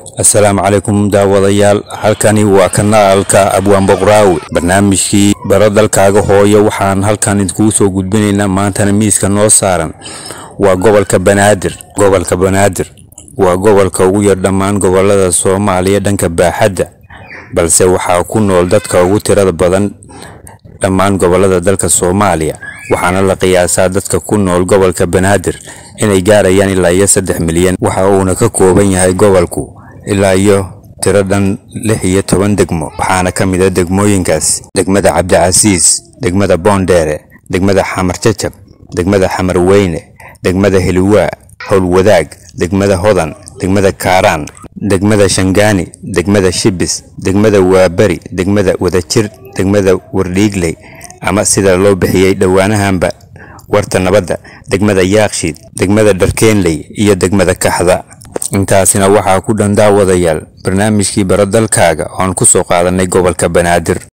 assalaamu calaykum daawadayaal halkani waa kanaalka abwaan boqraawi barnaamijkii baro dalkaaga hooyo waxaan halkan idinkugu soo gudbinaynaa maantana miiska noo saaran waa gobolka banaadir gobolka banaadir waa gobolka ugu yar dhammaan gobolada soomaaliya dhanka baaxadda balse waxaa ku nool dadka ugu tirada badan dhammaan gobolada dalka soomaaliya waxaana la qiyaasaa dadka ku nool gobolka banaadir inay gaarayaan ilaa iyo saddex milyan waxa uuna ka kooban yahay gobolku ilaa iyo tiro dhan lix iyo toban degmo waxaana ka mid a degmooyinkaas degmada cabdicasiis degmada boondheere degmada xamar jajab degmada xamar weyne degmada heliwaa howlwadaag degmada hodan degmada kaaraan degmada shangaani degmada shibis degmada waaberi degmada wadajir degmada wardhiigley ama sida loo bixiyey dhowaanahanba warta nabadda degmada yaakshiid degmada dharkeenley iyo degmada kaxda intaasina waxaa ku dhan daawadayaal barnaamijkii baro dalkaaga oon ku soo qaadanay gobolka banaadir